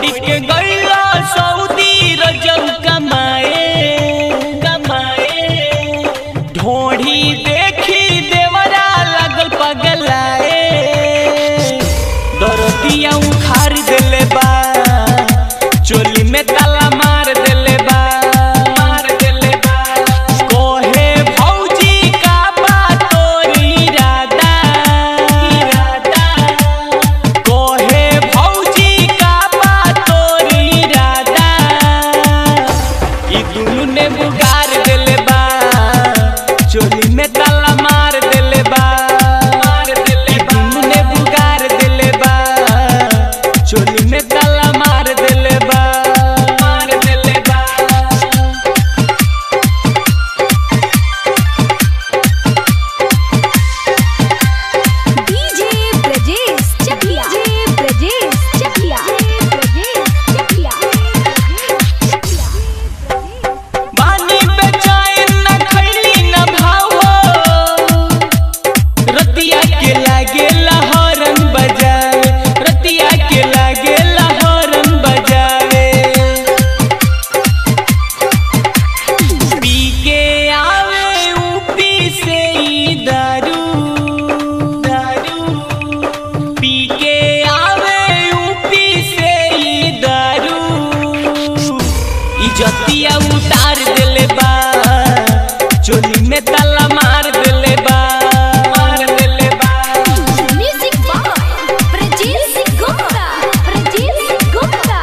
छोड़ी के गईला सऊदी रजब कमाए कमाए ढोढ़ी देखी देवरा लागल पगलाए दरदिया उखाड़ देले बा चोली में ताला मार देले बा मार देले बा कोहे भौजी का बा तोरी इरादा इरादा कोहे भौजी का बा तोरी इरादा ई दुनु ने बुगार देले बा चोली में ताला मार देले बा मार देले बा दुनु ने बुगार देले बा चोली में ताला मार देले बा मार देले बा डीजे ब्रजेश चकिया डीजे ब्रजेश चकिया ब्रजेश चकिया बानी बेचैन न खैली न भावो रतिया के लागे लहरन बजावे रतिया के लागे लहरन बजावे पी के आवे ऊपी से ई दारू दारू पी के आवे ऊपी से ई दारू इजतिया उतार देले बा चोली में ताला मार देले बा मार देले बा म्यूजिक बाय ब्रजेश गुप्ता ब्रजेश गुप्ता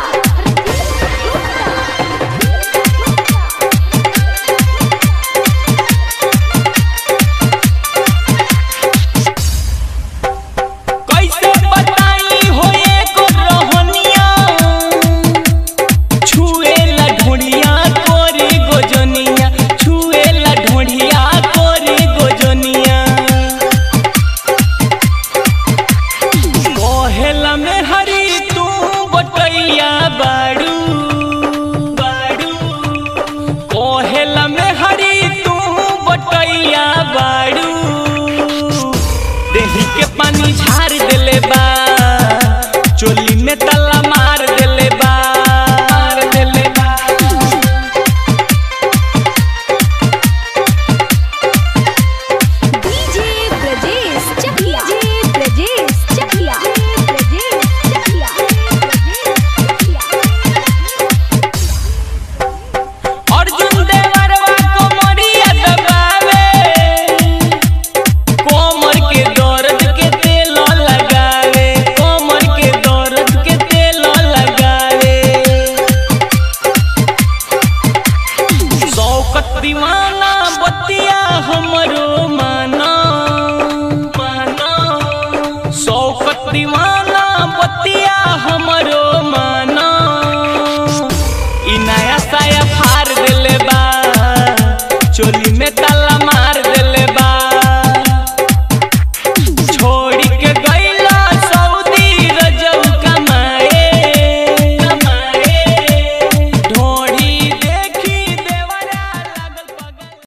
कैसे बताई हो एको रोहनिया छुए ला ढोढ़िया कोरी गोजनिया छुए ला ढोढ़िया कोरी गोजनिया मोहला में